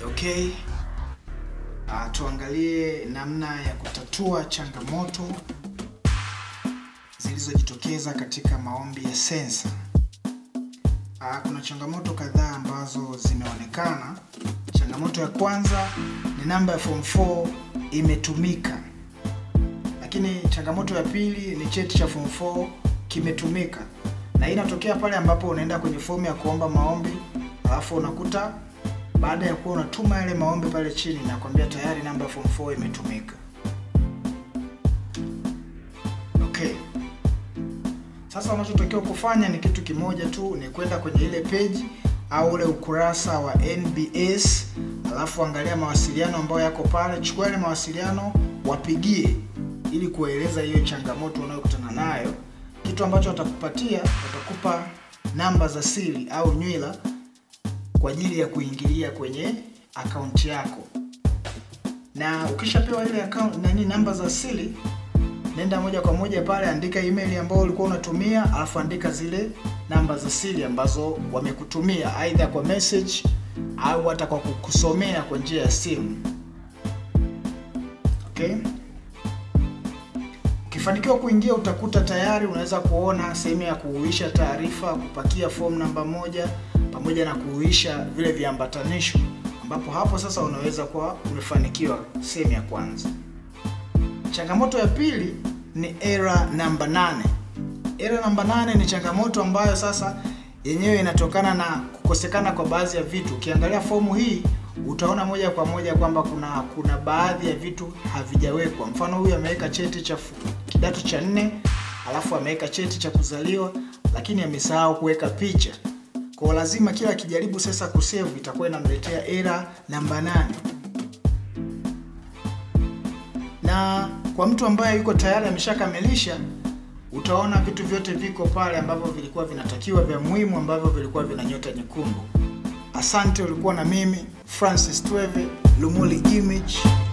Okay. Uh, tuangalie namna ya kutatua changamoto zilizojitokeza katika maombi ya sensa. Uh, kuna changamoto kadhaa ambazo zimeonekana. Changamoto ya kwanza ni namba ya form 4 imetumika, lakini changamoto ya pili ni cheti cha form 4 kimetumika, na hii inatokea pale ambapo unaenda kwenye fomu ya kuomba maombi alafu unakuta baada ya kuwa unatuma yale maombi pale chini nakwambia tayari namba ya form 4 imetumika. Okay. Sasa unachotakiwa kufanya ni kitu kimoja tu, ni kwenda kwenye ile page au ule ukurasa wa NBS, alafu angalia mawasiliano ambayo yako pale, chukua yale mawasiliano, wapigie ili kueleza hiyo changamoto unayokutana nayo. Kitu ambacho watakupatia, watakupa namba za siri au nywila kwa ajili ya kuingilia kwenye akaunti yako, na ukishapewa ile account nani, namba za siri, nenda moja kwa moja pale, andika email ambayo ulikuwa unatumia, alafu andika zile namba za siri ambazo wamekutumia aidha kwa message au hata kwa kukusomea kwa njia ya simu. Okay, ukifanikiwa kuingia, utakuta tayari unaweza kuona sehemu ya kuhuisha taarifa, kupakia fomu namba moja pamoja na kuhuisha vile viambatanisho, ambapo hapo sasa unaweza kuwa umefanikiwa sehemu ya kwanza. Changamoto ya pili ni error namba 8. Error namba 8 ni changamoto ambayo sasa yenyewe inatokana na kukosekana kwa baadhi ya vitu. Ukiangalia fomu hii utaona moja kwa moja kwamba kuna kuna baadhi ya vitu havijawekwa. Mfano, huyu ameweka cheti cha kidato cha nne, alafu ameweka cheti cha kuzaliwa, lakini amesahau kuweka picha. Kwa lazima kila akijaribu sasa kusave itakuwa inamletea error namba 8. Na kwa mtu ambaye yuko tayari ameshakamilisha, utaona vitu vyote viko pale ambavyo vilikuwa vinatakiwa vya muhimu ambavyo vilikuwa vina nyota nyekundu. Asante, ulikuwa na mimi Francis Tweve, Lumuli Image.